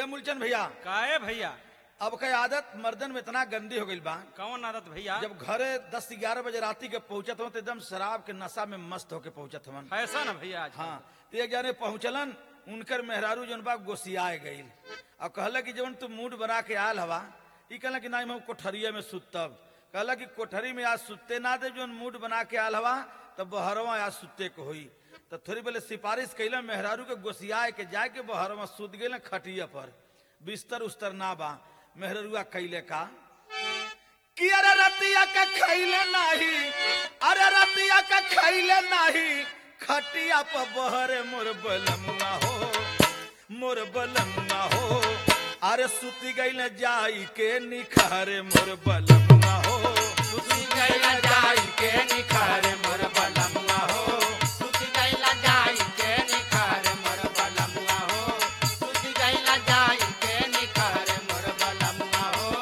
ए मूलचंद भैया काहे भैया अब के आदत मर्दन में इतना गंदी हो गई बा कौन आदत भैया जब घरे दस ग्यारह बजे राती के पहुंचत हो तो एकदम शराब के नशा में मस्त होके पहुंचत हवन ऐसा ना भैया आज हाँ तो एक जाने पहुंचलन उनकर मेहरारू जौन बा गोसियाए गईल और कहला कि जवन तू मूड बना के आयल हवा ई कहला कि नहीं हम कोठरिया में सुतब कहला कि कोठरी में आज सुते ना दे जौन मूड बना के आयल हवा तब बहरवा आज सुते को होई तो थोड़ी पहले सिफारिश कैला मेहरारू के गोसियाए के जाए के बहरवा सुत गए खटिया पर बिस्तर उस्तर ना बा मेहरुआ कैले का कि अरे रतिया का खैले नाही अरे रतिया का खैले नाही खटिया पर बहरे मोर बलमुआ हो मोर बलमुआ हो अरे सुती गईले जाई के निखारे मोर बलमुआ हो सुती गईले जाई के निखारे मोर बलमुआ हो सुति गईला जाई के निखार मोर बलमुआ हो सुति गईला जाई के निखार मोर बलमुआ हो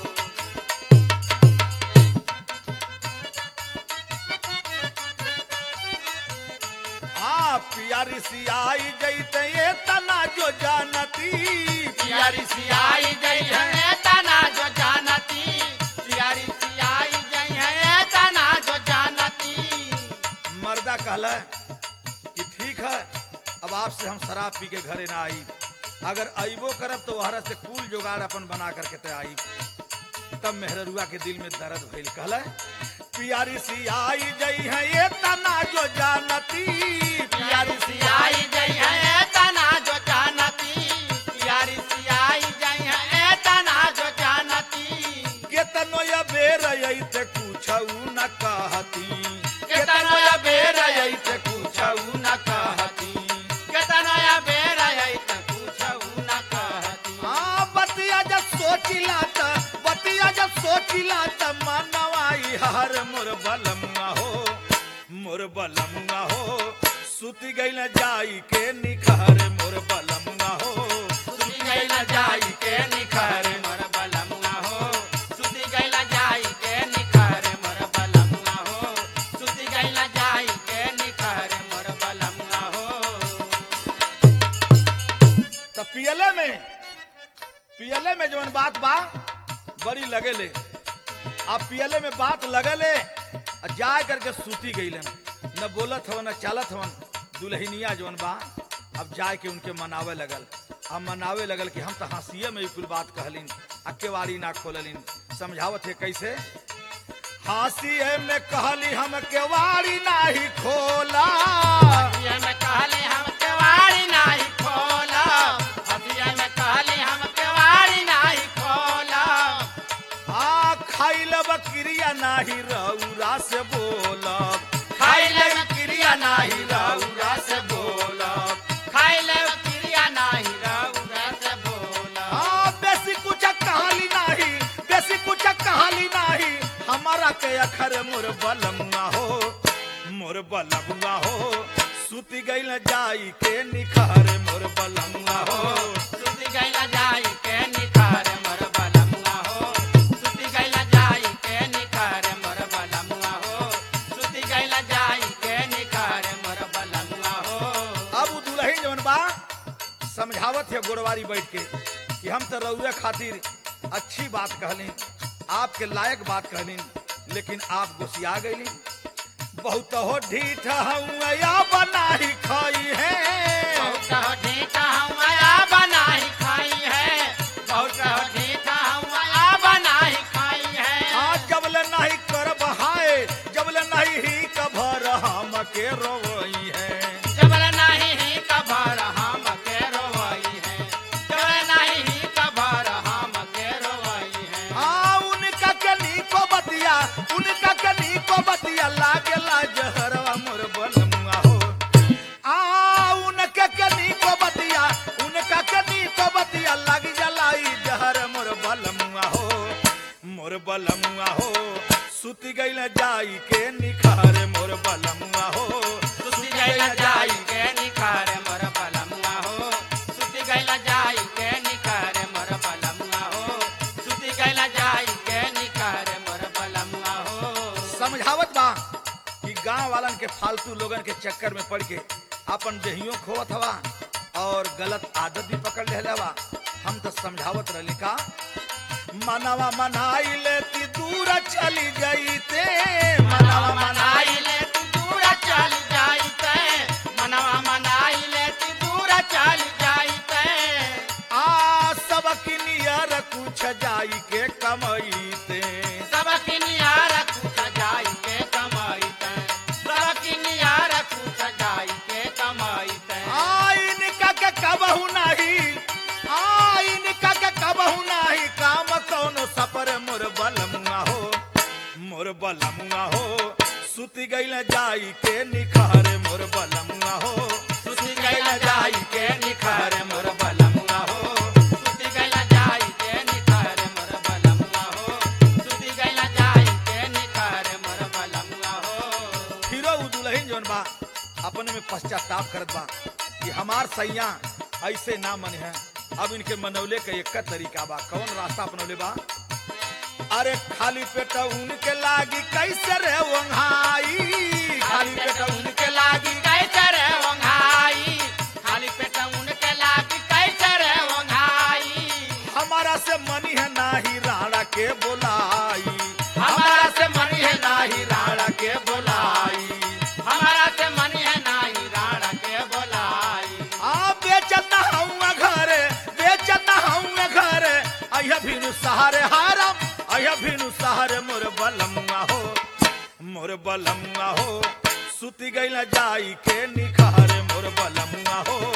हाँ पियारी सियाई जैते ये तना जो जानती प्यारी सियाई गई है तना जो जानती प्यारी सियाई गई है तना जो जानती मर्दा कहला कि ठीक है अब आपसे हम शराब पी के घरे ना आई अगर अइबो करब तो वहरा से कुल जुगाड़ अपन बना करके ते आई तब मेहररुआ के दिल में दर्द भइल कहला पियारी सी आई जई है ये तना जो जानती प्यारी सियाई गई है तना जो जानती प्यारी सियाई गई है तना जो जानती केतनो या बेर ते कुछऊ न कहती केतनो या बेर ते कुछऊ न कहती केतना या बेर आई त पूछऊ न कहती हाँ बतिया जब सोचिला त बतिया जब सोचिला त मनवाई हर मोर बलमुआ हो मोर बलमुआ हो सुति गई न जाई के निखार मोर बलमुआ हो सुति गईला जाई के निखार मोर बलमुआ हो सुति गईला जाई के निखार मोर बलमुआ हो सुति गईला जाई के निखार मोर बलमुआ हो त पियले में पियले में जवन बात बा बड़ी लगेले अब पियले में बात लगले आ जाए करके सूती गईलन न बोलत हवन न चालत हवन दुल्हनिया जवन बा अब जाए के उनके मनावे लगल अब मनावे लगल कि हम तो हंसिए में ही कुल बात कहलिन आ केवाड़ी ना खोललिन समझावत है कैसे हंसिए में कहली हम केवाड़ी नाही खोला हसिया में कहले हम केवाड़ी नाही खोला हसिया में कहले हम केवाड़ी नाही खोला आ खाइल बकरिया नाही रौरा से बोलब खाइले क्रिया नाही रौरा से बोला खाइले क्रिया नाही रौरा से बोला आ बेसी कुछ कहाली नाही बेसी कुछ कहाली नाही हमारा के अखर मोर बलमुआ हो मोर बलमुआ हो सुती गइल जाई के निखार मोर बलमुआ हो सुति गईला जाई के निखार मोर बलमुआ हो सुति गईला जाई के निखार मोर बलमुआ हो सुति गईला जाई के निखार मोर बलमुआ हो अब उ दुल्हन जवन बा समझावत है गोरवारी बैठ के कि हम तो रउए खातिर अच्छी बात कहली आपके लायक बात कहली लेकिन आप गुस्सिया गईली बहुत हो ढीठ हूँ या बनाही खाई है बहुत ढीठा हूँ आया बनाई खाई है बहुत ढीठा हूँ आया बनाई खाई है आज जबले नहीं कर बहाए जबले नहीं ही कभर हम के रोई है जबल नहीं ही कभर हम के रोई है जबल नहीं ही कभर हम के रोई है आ उनका के नीको बतिया उनका के नीको बतिया लागे जहरवा मोर बलमुआ हो आ उनका के नीको बतिया उनका के नीको बतिया लग जलाई जहर मोर बलमुआ हो मोर बलमुआ हो सुती गइल जाई के निखार मोर बलमुआ हो सुति गईला जाई के निखार मोर बलमुआ हो सुति गईला जाई के निखार मोर बलमुआ हो सुति गईला जाई के निखार मोर बलमुआ हो समझावत बा कि गांव वालन के फालतू लोगन के चक्कर में पड़ के अपन देहियों खोवत हवा और गलत आदत भी पकड़ ले हवा हम तो समझावत रही का मनवा मनाई लेती दूर चली गई ते मनवा मनाई मनाई ले तू दूर चल जाई ते मनवा मनाई ले तू दूर चल जाई ते आ सबक नियर कुछ जाई के कमई ते सबक नियार कुछ जाई के कमाई ते सबक नियार कुछ जाई के कमाई ते आइन का के कबहू नाही आइन का के कबहू नाही काम कौनो सपर मोर बलमुआ हो मोर बलमुआ हो सुति गइल जाई के निखार मोर बलमुआ हो सुती गैला जाई के निखार मोर बलमुआ हो सुती गैला जाई के निखार मोर बलमुआ हो सुती गैला जाई के निखार मोर बलमुआ हो फिरो उ दुल्हन जौन बा अपने में पश्चाताप करत बा कि हमार सैया ऐसे ना मन है अब इनके मनौले के एक तरीका बा कौन रास्ता अपनौले बा अरे खाली पेट उनके लागी कैसे रे वंघाई खाली पेट उनके लागी कैसे रे वंघाई खाली पेट उनके लागी कैसे रे वंघाई हमारा से मनी है नाही राणा के बोलाई हमारा से मनी है नाही राणा के बोलाई हमारा से मनी है नाही राणा के बोलाई आ बेचता हूँ घरे बेचता हूँ घरे अहिया भिनु सहारे हारम अहिया भिनु सहारे मोर बलमुआ हो मोर बलमुआ हो सुति गइल जाई के निखारे मोर बलमुआ हो